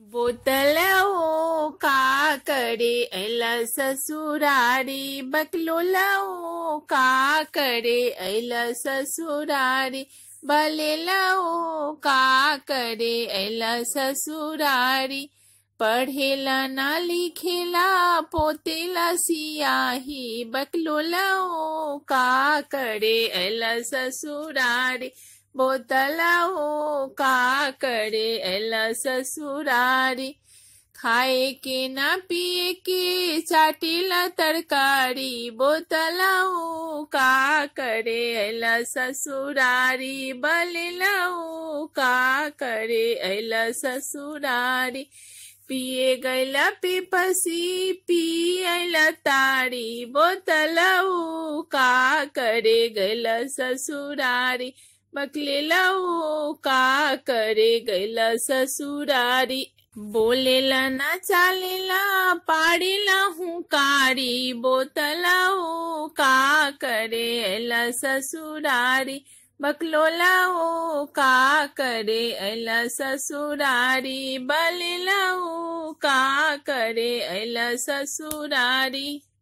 बोतलओ का करे ऐला ससुरारी बकलोलओ का करे ऐला ससुरारी बलेलओ का करे ऐला ससुरारी पढ़ेला ना लिखेला पोतेला सियाही बकलोलओ का करे ऐला ससुरारी बोतलओ का करे ऐला ससुरारी खाए के ना पिए के चाटीला तरकारी बोतलओ का करे ऐला ससुरारी बलेलओ का करे ऐला ससुरारी पिए गैला पिपसी पियला तारी बोतलऊ का करे गैला ससुरारी बकलेलऊ का करे गैला ससुरारी बोलेला ना चालेला पाड़ेला हूँ कारी बोतलऊ का करे ऐला ससुरारी बकलोलाओ का करे ऐला ससुरारी बलेलाओ का करे ऐला ससुरारी